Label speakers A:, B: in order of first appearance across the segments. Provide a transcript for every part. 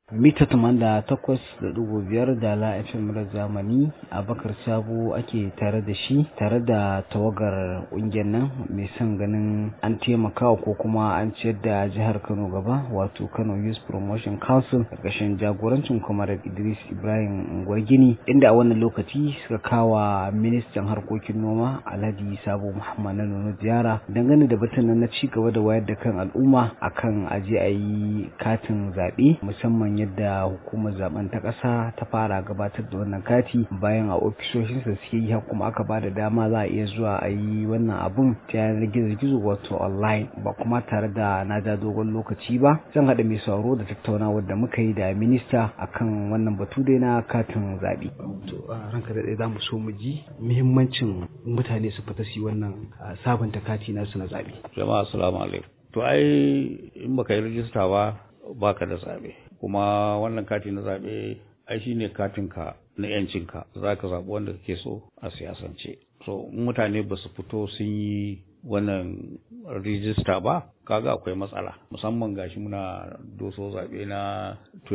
A: mita da takwas da dubu biyar da la fm da zamani abakar sabo ake tare da shi tare da tawagar ƙungiyar nan mai son ganin an taimakawa ko kuma an ciyar da jihar kano gaba wato kano youth promotion council ƙarƙashin jagorancin kwamar idris ibrahim gwargini inda a wannan lokaci suka kawa ministan harkokin noma alhaji sabo muhammad na nono ziyara dangane da batun na ci gaba da wayar da kan al'umma akan aje a yi katin zaɓe musamman yadda hukumar zaben ta ƙasa ta fara gabatar da wannan kati bayan a ofisoshinsa suke yi kuma aka ba da dama za a iya zuwa a yi wannan abun ta yanar gizo-gizo wato online ba kuma tare da na ja dogon lokaci ba zan haɗa mai sauro da tattaunawar da muka yi da minista akan wannan batu dai na katin zaɓe. to ranka da za mu so mu ji muhimmancin mutane su fita su yi wannan sabunta kati nasu na zaɓe.
B: jama'a assalamu alaikum to ai in baka yi rijista ba baka da zaɓe kuma wannan kati na zaɓe ai shi ne katinka na yancinka za ka zaɓi wanda kake so a siyasance so mutane ba su fito sun yi wannan rijista ba kaga akwai matsala musamman gashi muna doso zaɓe na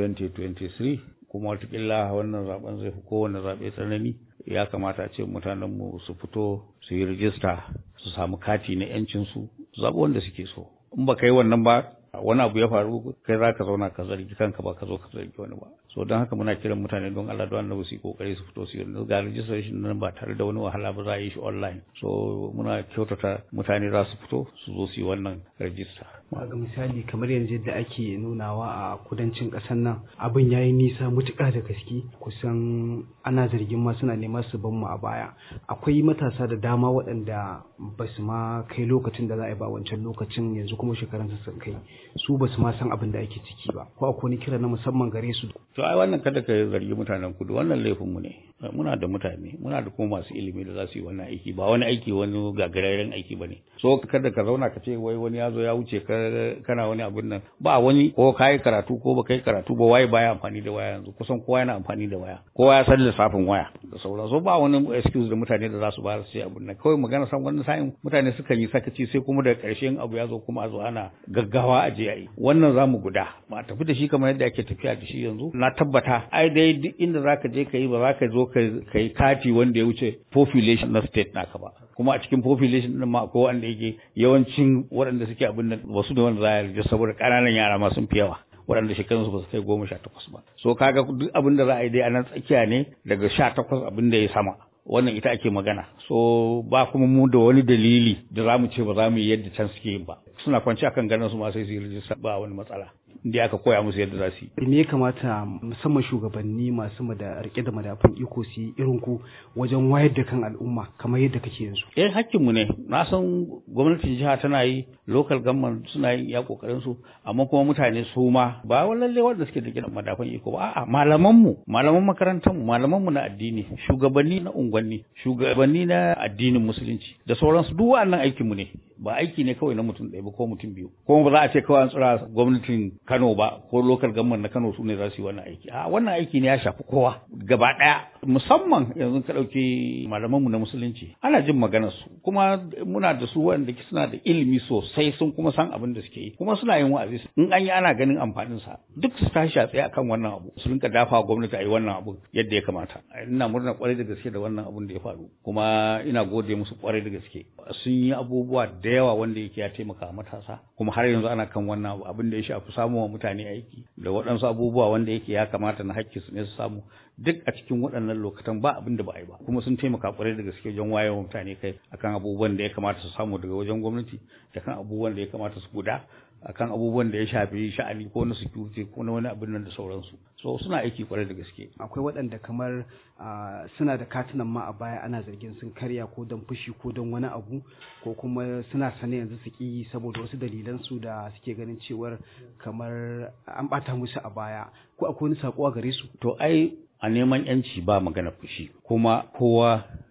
B: 2023 kuma watakila wannan zaben zai fi kowane zaɓe tsanani ya kamata ce mutanenmu su fito su yi rijista su samu kati na yancinsu zaɓi wanda suke so in ba ka yi wannan ba wani abu ya faru kai za ka zauna ka zargi kanka ba ka zo ka zargi wani ba so don haka muna kiran mutane don Allah don annabi su yi kokari su fito su yi ga registration nan ba tare da wani wahala ba za a yi shi online so muna kyautata mutane za su fito su zo su yi wannan register
A: ga misali kamar yanzu yadda ake nunawa a kudancin ƙasar nan abin ya yi nisa mutuƙa da gaske kusan ana zargin ma suna neman su ban mu a baya akwai matasa da dama waɗanda ba su ma kai lokacin da za a yi ba wancan lokacin yanzu kuma shekarunsu sun kai su ba su ma san abin da ake ciki ba ko akwai wani kira na musamman gare su
B: to ai wannan kada ka zargi mutanen kudu wannan laifin mu ne muna da mutane muna da kuma masu ilimi da za su yi wannan aiki ba wani aiki wani gagararren aiki ba ne so kada ka zauna ka ce wai wani ya zo ya wuce ka kana wani abin nan ba wani ko ka yi karatu ko ba ka yi karatu ba waye baya amfani da waya yanzu kusan kowa yana amfani da waya kowa ya san lissafin waya da sauran so ba wani excuse da mutane da za su ba su ce abin nan kawai magana san wani sa'in mutane sukan yi sakaci sai kuma daga ƙarshen abu ya zo kuma a zo ana gaggawa a je a yi wannan za mu guda ba tafi da shi kamar yadda ake tafiya da shi yanzu na tabbata ai dai duk inda za ka je ka yi ba za ka zo ka yi kati wanda ya wuce population na state naka ba kuma a cikin population din ma akwai wanda yake yawancin waɗanda suke abin nan wasu da wanda za a yarda saboda ƙananan yara ma sun fi yawa waɗanda shekarunsu ba su kai goma sha takwas ba so kaga duk abin da za a yi dai a nan tsakiya ne daga sha takwas abin da ya sama wannan ita ake magana so ba kuma mu da wani dalili da za mu ce ba za mu yi yadda can suke yin ba suna kwanci akan ganin su ma sai su yi rijista ba wani matsala inda aka koya musu yadda za su yi.
A: Me ya kamata musamman shugabanni masu da rike da madafun iko su yi irin ku wajen wayar da kan al'umma kamar yadda kake yanzu.
B: Eh hakkinmu ne na san gwamnatin jiha tana yi local government suna yin iya kokarin su amma kuma mutane su ma ba lalle wanda suke da madafun iko ba a'a malaman mu malaman makarantar mu malaman mu na addini shugabanni na unguwanni shugabanni na addinin musulunci da sauransu duk wannan aikin mu ne ba aiki ne kawai na mutum ɗaya ba ko mutum biyu kuma ba za a ce kawai an tsira gwamnatin Kano ba ko local government na Kano su ne za su yi wannan aiki a wannan aiki ne ya shafi kowa gaba ɗaya musamman yanzu ka ɗauki malamanmu na musulunci ana jin maganar su kuma muna da su wanda suna da ilimi sosai sun kuma san abin da suke yi kuma suna yin wa'azi in an yi ana ganin amfanin sa duk su tashi a tsaye akan wannan abu su rinka dafa gwamnati a yi wannan abu yadda ya kamata ina murna kwarai da gaske da wannan abun da ya faru kuma ina gode musu kwarai da gaske sun yi abubuwa da yawa wanda yake ya taimaka matasa kuma har yanzu ana kan wannan abu abin da ya shafi samuwa mutane aiki da waɗansu abubuwa wanda yake ya kamata na hakki su ne su samu duk a cikin waɗannan lokacin ba abin da ba a yi ba kuma sun taimaka kwarai da gaske wajen wayewa mutane kai akan abubuwan da ya kamata su samu daga wajen gwamnati da kan abubuwan da ya kamata su guda akan abubuwan da ya shafi sha'ani ko na security ko na wani abin nan da sauransu so suna aiki kwarai da gaske
A: akwai waɗanda kamar suna da katunan ma a baya ana zargin sun karya ko don fushi ko don wani abu ko kuma suna sane yanzu su ki saboda wasu dalilan su da suke ganin cewar kamar an bata musu a baya ko akwai wani sako a gare su
B: to ai a neman yanci ba magana fushi kuma kowa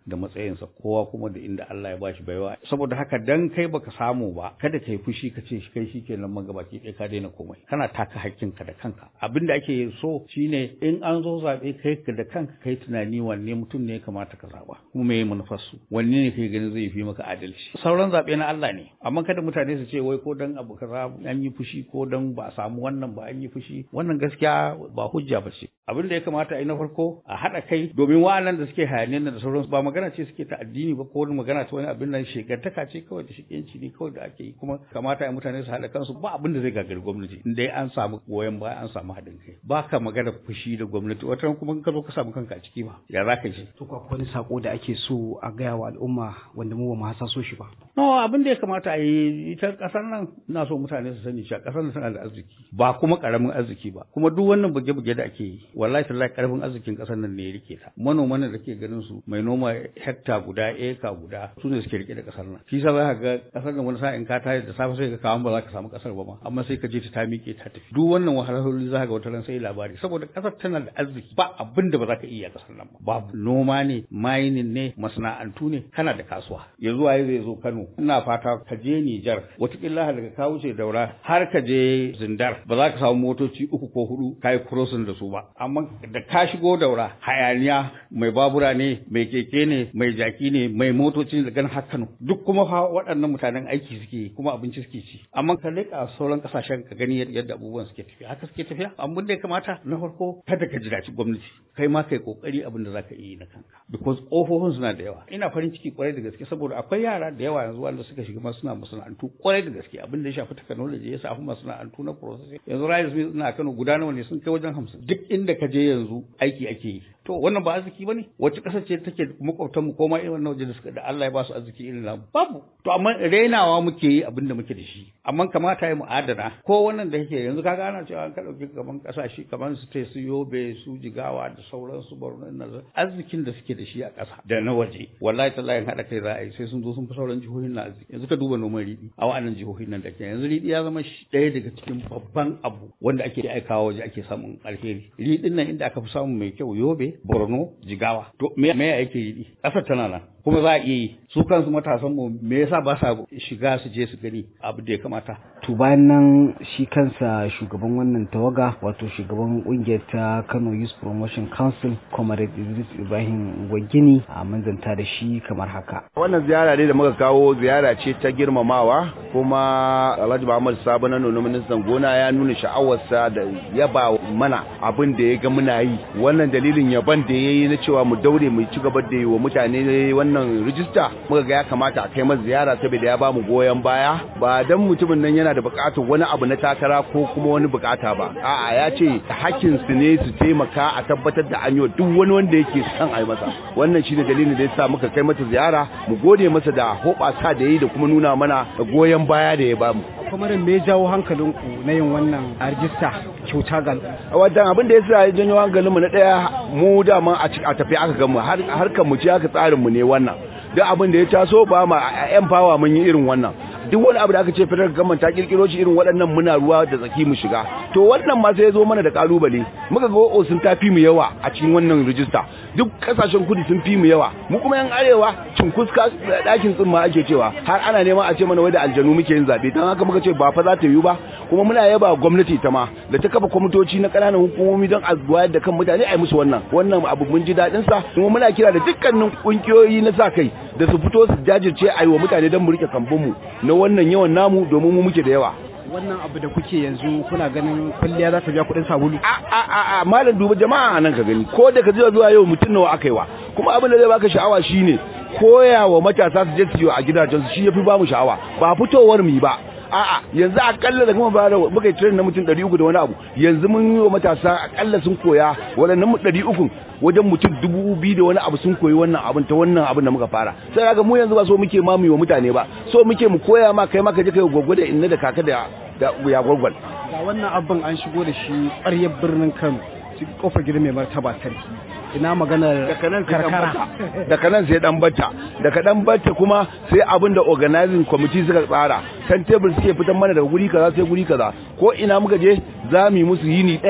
B: da matsayinsa kowa kuma da inda Allah ya bashi baiwa saboda haka dan kai baka samu ba kada kai fushi ka ce kai shikenan magabaki ɗaya ka daina komai kana taka hakkinka da kanka abin da ake so shine in an zo zaɓe kai ka da kanka kai tunani wanne mutum ne ya kamata ka zaɓa kuma me manufar su wanne ne kai ganin zai fi maka adalci sauran zaɓe na Allah ne amma kada mutane su ce wai ko dan abu kaza an yi fushi ko dan ba a samu wannan ba an yi fushi wannan gaskiya ba hujja ba ce abin da ya kamata a yi na farko a haɗa kai domin wa'annan da suke hayaniyar da sauransu ba magana ce suke ta addini ba ko magana ta wani abin nan shegantaka ce kawai da shigenci ne kawai da ake yi kuma kamata ya mutane su haɗa kansu ba abin da zai gagari gwamnati in dai an samu goyon baya an samu haɗin kai ba ka magana fushi da gwamnati wata kuma ka zo ka samu kanka a ciki ba ya za ka ji
A: to ko wani sako da ake so a gaya wa al'umma wanda mu ba mu hasa so shi ba
B: no abin da ya kamata a yi ita kasar nan ina so mutane su sani cewa kasar nan tana da arziki ba kuma karamin arziki ba kuma duk wannan buge-buge da ake yi wallahi tallahi karfin arzikin kasar nan ne ya rike ta manoman da ke ganin su mai noma hekta guda eka guda su ne suke rike da kasar nan shi sa za ka ga kasar nan wani sa'in ka tashi da safe sai ka kawo ba za ka samu kasar ba ma amma sai ka je ta ta miƙe ta tafi duk wannan wahalhaloli za ka ga wata ran sai labari saboda kasar tana da arziki ba abin da ba za ka iya kasar nan ba babu noma ne mining ne masana'antu ne kana da kasuwa yanzu waye zai zo Kano ina fata ka je Nijar watakila daga ka wuce daura har ka je Zindar ba za ka samu motoci uku ko hudu kai crossing da su ba amma da ka shigo daura hayaniya mai babura ne mai keke ne mai jaki ne mai motoci da gan har Kano duk kuma fa waɗannan mutanen aiki suke kuma abinci suke ci amma ka leƙa sauran kasashen ka gani yadda abubuwan suke tafiya haka suke tafiya amma da ya kamata na farko kada ka jiraci gwamnati kai ma kai kokari abin da zaka yi na kanka because kofofin suna da yawa ina farin ciki kwarai da gaske saboda akwai yara da yawa yanzu wanda suka shiga suna masana'antu kwarai da gaske abin da ya shafi technology ya shafi masana'antu na processing yanzu Rise Smith na Kano guda nawa ne sun kai wajen hamsin duk inda ka je yanzu aiki ake yi to wannan ba arziki bane wacce kasar ce take makwabtan mu koma irin wannan waje da suka da Allah ya ba su arziki irin namu babu to amma rainawa muke yi abin da muke da shi amma kamata ya mu adana ko wannan da yake yanzu kaga ana cewa an ka dauki kaman kasashe kaman su te su yobe su jigawa da sauran su borno nan arzikin da suke da shi a ƙasa da na waje wallahi tallahi hada kai za a yi sai sun zo sun fi sauran jihohin na arziki yanzu ka duba noman riɗi a wa'annan jihohin nan da ke yanzu riɗi ya zama ɗaya daga cikin babban abu wanda ake aikawa waje ake samun alheri riɗin nan inda aka fi samun mai kyau yobe borno jigawa to me me yake yi ƙasar tana nan kuma za a iya yi su kansu matasan mu me yasa ba sa shiga su je su gani abu da ya kamata
A: to bayan nan shi kansa shugaban wannan tawaga wato shugaban kungiyar ta Kano Youth Promotion Council Comrade Idris Ibrahim Gwagini a manzanta da shi kamar haka
C: wannan ziyara ne da muka kawo ziyara ce ta girmamawa kuma Alhaji Muhammad Sabo na nuna ministan gona ya nuna sha'awarsa da yaba mana abin da ya ga muna yi wannan dalilin yaban da ya yi na cewa mu daure mu ci gaba da yi wa mutane wannan rijista muka ga ya kamata a kai masa ziyara saboda ya ba mu goyon baya ba dan mutumin nan yana da bukatar wani abu na takara ko kuma wani bukata ba a'a ya ce hakkin su ne su taimaka a tabbatar da an yi duk wani wanda yake son a yi masa wannan shine dalilin da yasa muka kai masa ziyara mu gode masa da hoɓasa da yi da kuma nuna mana goyon baya da ya ba mu
A: kamar me jawo hankalinku na yin wannan rijista kyauta ga
C: wadan abin da yasa ya janyo hankalinmu na daya mu dama a tafi aka gamu harkar mu ce aka tsarin mu ne wannan duk abin da ya taso ba ma yan fawa mun yi irin wannan duk wani abu da aka ce fitar gaman ta kirkiro shi irin waɗannan muna ruwa da tsaki mu shiga to wannan ma sai ya zo mana da kalubale muka ga o sun tafi mu yawa a cikin wannan rijista duk kasashen kudu sun fi mu yawa mu kuma yan arewa cinkuska ɗakin tsimma ake cewa har ana neman a ce mana wai da aljanu muke yin zabe dan haka muka ce ba fa za ta yiwu ba kuma muna yaba gwamnati ta ma da ta kafa kwamitoci na ƙananan hukumomi don a wayar da kan mutane a yi musu wannan wannan abu mun ji daɗin sa kuma muna kira da dukkanin kungiyoyi na sa kai da su fito su jajirce a yi wa mutane don mu rike kambunmu na wannan yawan namu domin mu muke da yawa
A: wannan abu da kuke yanzu kuna ganin kwalliya za ta biya kuɗin sabulu
C: a a a a malam duba jama'a nan ka gani ko da ka zuwa zuwa yau mutum nawa aka yi wa kuma abin da zai baka sha'awa shine koya wa matasa su je su yi a gidajen su shi yafi ba mu sha'awa ba fitowar mu yi ba a'a yanzu akalla da kuma bara muka yi training na mutum 300 da wani abu yanzu mun yi wa matasa akalla sun koya waɗannan 300 wajen mutum dubu biyu da wani abu sun koyi wannan abin ta wannan abin da muka fara sai kaga mu yanzu ba so muke ma mu wa mutane ba so muke mu koya ma kai ma ka je kai goggo da inna da kaka da ya gwargwal
A: ga wannan abin an shigo da shi ƙwaryar birnin Kano cikin kofar gidan mai martaba sarki ina maganar karkara
C: daga nan sai dan batta daga dan batta kuma sai abin da organizing committee suka tsara kan table suke fitan mana daga guri kaza sai guri kaza ko ina muka je za mu yi musu yini daya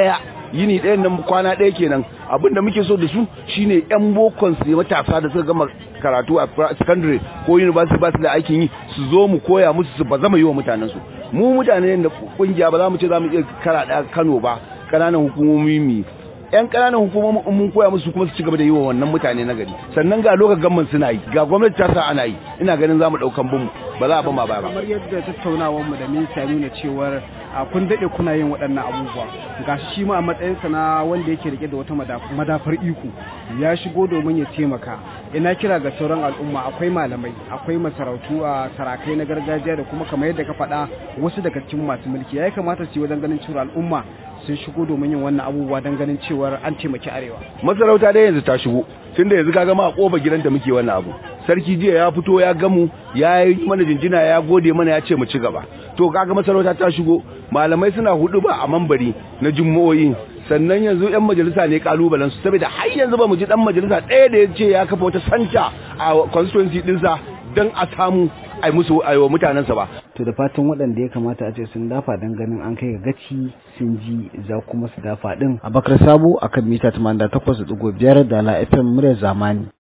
C: yini ɗayan nan kwana ɗaya kenan abin da muke so da su shine yan bokon su matasa da suka gama karatu a secondary ko university ba su da aikin yi su zo mu koya musu su ba zama yi wa mutanen su mu mutane da kungiya ba za mu ce za mu iya kara ɗaya Kano ba ƙananan hukumomi mu yan ƙananan hukumomin mun koya musu kuma su ci gaba da yi wa wannan mutane na gari sannan ga lokacin gamman suna yi ga gwamnati ta sa ana yi ina ganin za mu ɗaukan bin ba za a ba ma baya ba
D: kamar yadda tattaunawar mu da minista nuna cewar a kun daɗe kuna yin waɗannan abubuwa ga shi ma a matsayinsa na wanda yake rike da wata madafar iko ya shigo domin ya taimaka ina kira ga sauran al'umma akwai malamai akwai masarautu a sarakai na gargajiya da kuma kamar yadda ka faɗa wasu daga cikin masu mulki ya kamata su yi wajen ganin cewa al'umma sun shigo domin yin wannan abubuwa don ganin cewar an taimaki arewa
C: masarauta dai yanzu ta shigo tunda yanzu ka gama a kofa gidan da muke wannan abu sarki jiya ya fito ya gamu ya yi mana jinjina ya gode mana ya ce mu ci gaba to kaga masarauta ta shigo malamai suna hudu ba a mambari na jummo'i sannan yanzu yan majalisa ne kalubalen su saboda har yanzu ba mu ji dan majalisa ɗaya da ya ce ya kafa wata santa a constituency dinsa don a samu ai musu aiwa mutanensa ba
A: to da fatan waɗanda ya kamata a ce sun dafa don ganin an kai ga gaci sun ji za kuma su dafa din abakar sabo akan mita 88.5 da la fm murya zamani